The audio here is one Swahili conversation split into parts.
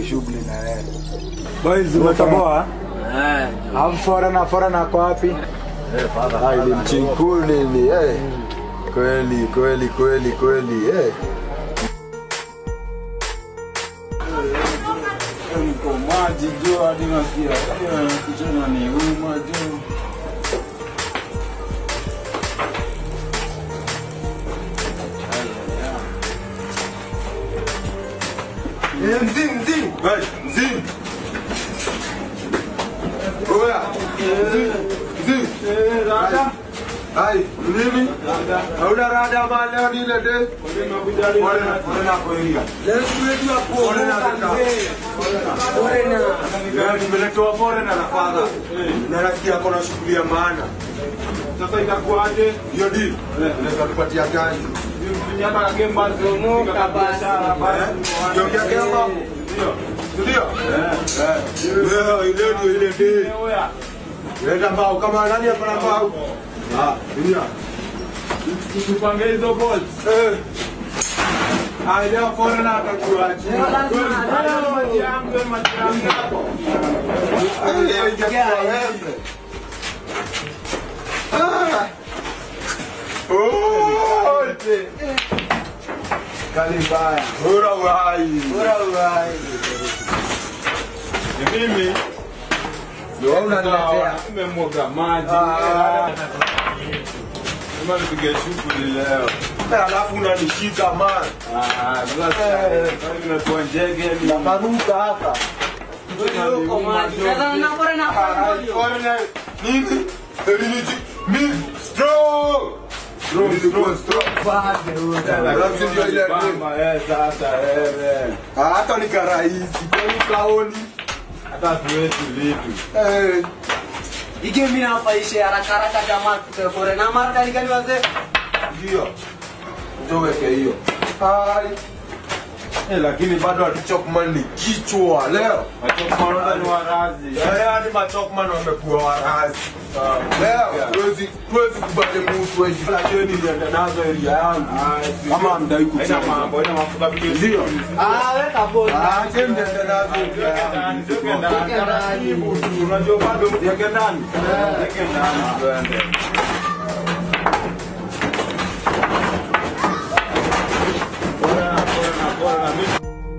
shughuli na yeye. Boys umetoboa? Eh, Alafu foreigner foreigner kwa wapi? Ah, ni mchinkuu nini eh. Kweli kweli kweli kweli eh. Niko maji jo hadi nasikia eh, kichwa ni uma jo. Eh, mzee mzee. Hey, mzee. Oya. Mzee. Mzee. Rada. Hai, nini? Hauna rada mali leo ni ile day. Foreigner foreigner kwa area. leo siku yetu ya kuomoka mzee. Foreigner. Leo nimeletewa foreigner na father. Na nasikia kuna shughuli ya maana. Sasa itakuwaje? Hiyo deal. Unaweza tupatia gani? Mfinyata kage mbazo Moka basi. Ndio kiake hapo. Ndio. Ndio. Eh. Leo ile ndio ile day. Oya. Leta mbao kama nani hapa na mbao? Ah, ndio. Tupange hizo balls. Eh. Ah, leo foreigner atakuaje? Leo lazima Leo maji leo. yangu, maji yangu. Eh, ingekuwa wewe. Ah. Oh, Kali mbaya. Bora uhai. Bora uhai. Ni mimi. Ndio wewe unaniletea. Nimemwaga maji. Ah. Kama nipige shughuli leo. Eh, Alafu unanishika man. Ah, sasa nimekuwa njege ni Naparuka hapa. Uko maji. Sasa na foreigner Ah, foreigner. foreigner. Nini? Eriniti. Mimi strong. Strong, strong, strong. Alafu ndio ile ndio. Bamba, eh, sasa eh, Ah, Hata ni karahisi. Kwani kaoni? hata tuwetu vitu. Eh. Ige mimi nafaisha haraka haraka jamaa tupe foreigner mara gani wazee? Ndio. Ndio weke hiyo. Hai. Eh, lakini bado Chokman ni kichwa leo. wachokmaona ni warazi. Eh, hadi machokman wamekuwa warazi. Leo huwezi huwezi kubali mtu wewe. Lakini nilienda nazo area yangu. Kama hamdai Haina kucheza. mambo, haina mafuta video. Ndio. Ah, weka bodi. Ah, je mtende nazo. Ziweke ndani, taratibu tu. Unajua bado ziweke ndani. Ziweke ndani tuende. Bora, bora, bora, mimi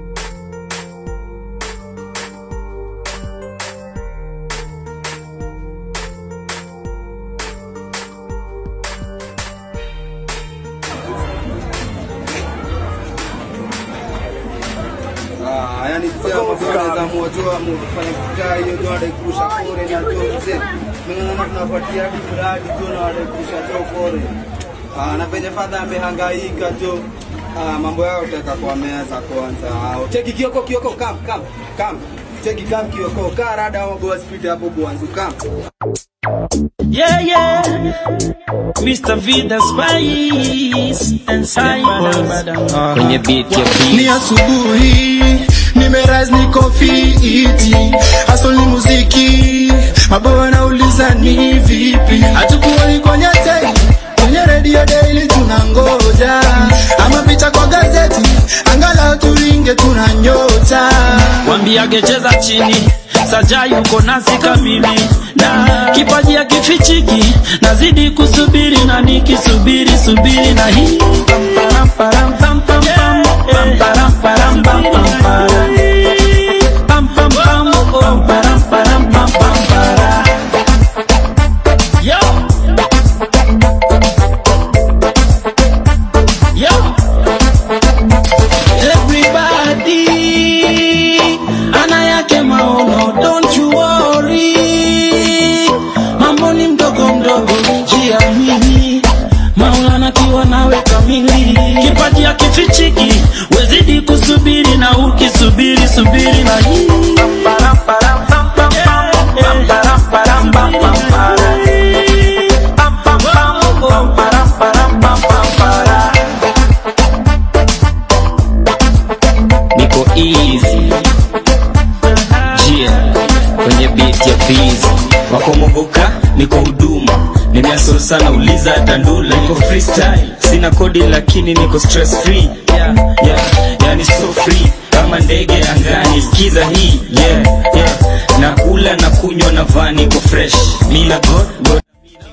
Ah, yani kusema masuala za moto wa kufanya kukaa hiyo ndio anakurusha kore na joze. Mimi naona tunafuatia hadi mradi tu na anakurusha cho kore. Ah, na penye fadha amehangaika tu. Ah, mambo yao utaka kwa meza kwanza. Ah, cheki kioko kioko kam kam kam. Cheki kam kioko kaa rada wa boss speed hapo bwanzu kam. Yeah, yeah. Mr. Vida Spice and Cypress. Kwenye beat ya ni beat. asubuhi nimerise niko fiti hustle ni muziki maboa nauliza ni vipi hatukuoni kwenye tei kwenye radio daily tunangoja ama picha kwa gazeti angalau turinge tuna nyota Wambiage cheza chini. Saja yuko nasi kamili na kipaji ya kifichiki, nazidi kusubiri na nikisubiri subiri na hii Pam, param, param, pam, pam, pam. Pam, param, param, pam, pam, param. Pam, pam, pam. Pam, param, param, pam, pam, param. Yo. Yo. Everybody ana yake maono, don't you worry. Mambo ni mdogo mdogo, jiamini. Maulana kiwa nawe kamili, kipaji akifichiki, wezidi kusubiri na ukisubiri subiri na hii Param, param, pam, pam, pam. Pam, param, param, pam, pam, param. Pam, pam, pam. Pam, param, param, pam, pam, param. niko easy jia kwenye beat ya busy wako mogoka niko huduma nimeasol sana uliza tandula niko freestyle sina kodi lakini niko stress free yeah, yeah, yani so free kama ndege angani skiza hii yeah, yeah. nakula na kunywa na vani ko fresh mina god, god.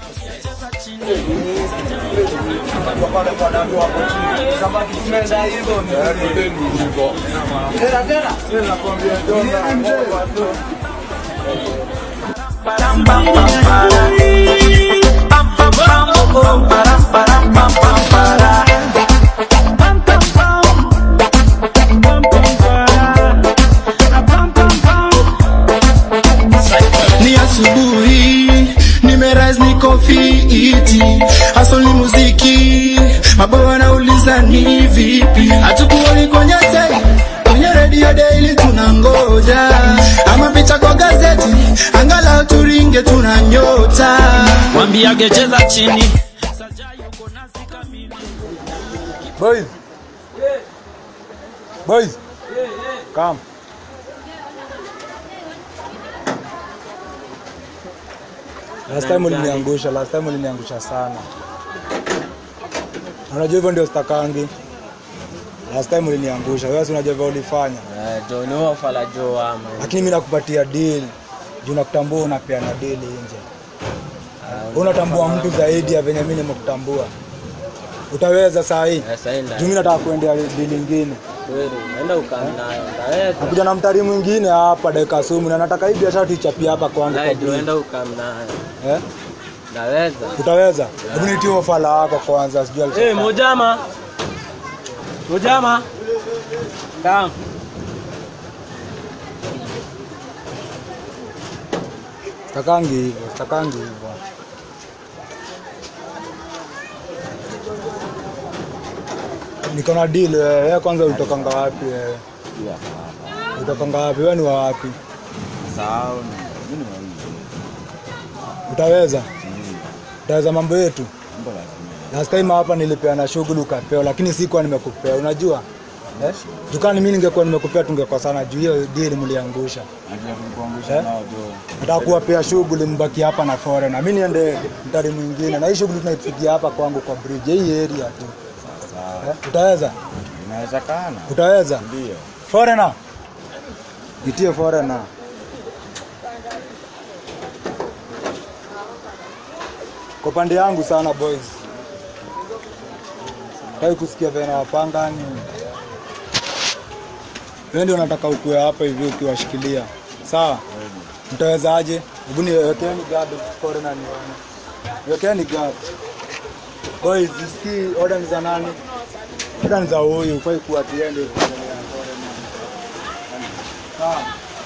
ni asubuhi nimerise niko fiti hasol ni muziki maboa wanauliza ni vipi hatukuoni kwenye te kwenye redio daily tunangoja ama picha kwa gazeti angalau turinge tuna nyota wambiage cheza chini Boys. Boys. Come. Last time uliniangusha, last time uliniangusha sana. Unajua hivyo ndio stakangi. Last time uliniangusha, wewe si unajua vile ulifanya. jo ni wafala jo ama Lakini mimi nakupatia deal. Juu nakutambua unapeana deal nje. Unatambua mtu zaidi ya venye mimi nimekutambua. Utaweza saa hii? saina Juu mimi nataka kuendea deal nyingine. kweli naenda ukani nayo ndaweza Nakuja na mtari mwingine hapa dakika sumu na nataka hii biashara tuichapie hapa kwangu kwa lai jo bridge. enda ukani nayo Eh? ndaweza Utaweza? Hebu nitie ofala wako kwanza sijui Eh, alisema. mojama mojama kam Takangi hivyo, takangi hivyo. Niko na deal wewe, wewe kwanza utokanga wapi wewe? Utokanga wapi? Wewe ni wa wapi? Utaweza? Utaweza mambo yetu? Last time hapa nilipeana shughuli ukapewa, lakini sikuwa nimekupea, unajua? Eh? Dukani mimi ningekuwa nimekupea tungekosana juu hiyo deal mliangusha. Eh? Nataka kuwapea shughuli mbaki hapa na foreigner. Mimi niende mtari mwingine na hii shughuli tunaipigia hapa kwangu kwa bridge hii area tu. Eh? Utaweza? Inawezekana. Utaweza? Ndio. Foreigner. Nitie foreigner. Kwa pande yangu sana boys. Taki kusikia vena wapanga ni wewe ndio unataka ukue hapa hivi ukiwashikilia. Sawa? Mtaweza aje? Hebu niwekeni guard foreigner nione. Wekeni guard. Boys, zisikii order ni za nani? Order ni za huyu, ufai kuwa tiende Sawa.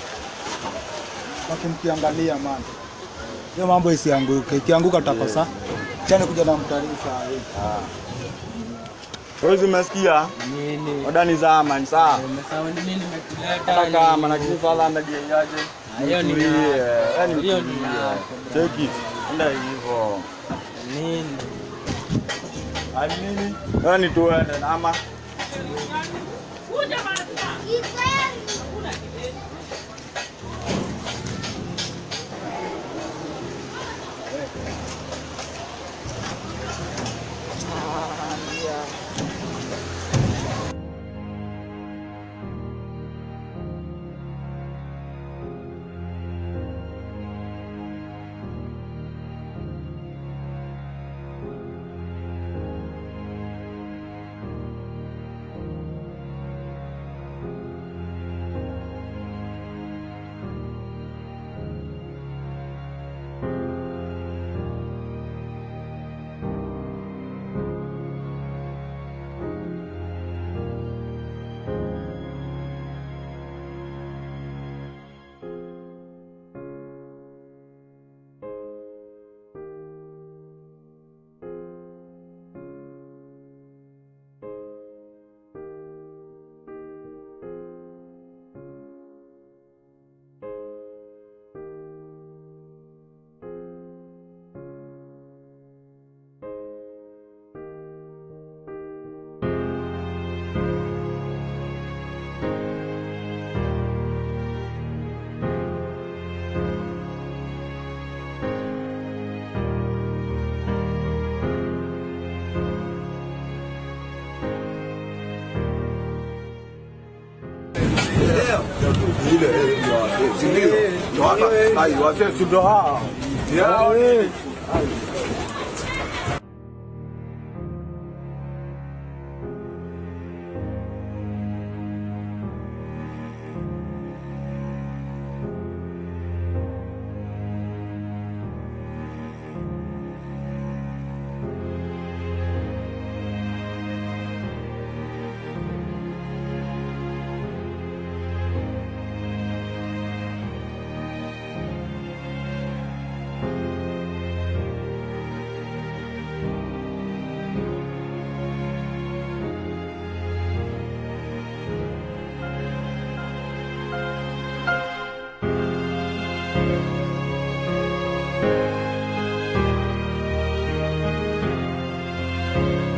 Baki mkiangalia man. Hiyo mambo isianguke. Ikianguka tutakosa. Chani kuja na mtalii saa hii. Wewe umesikia? nini Oda ni za amani sawa. umesema nini nimekuleta Hata kama lakini swala amediaje? hiyo ni Tulie. yako. Yaani hiyo ni tulie. yako. Take it. Enda hivyo. nini Hadi nini? Yaani tuende ama ile eh, ndio wazee, si ndio? Ndio hapa. Ai, wazee si ndio hao. Yao. Thank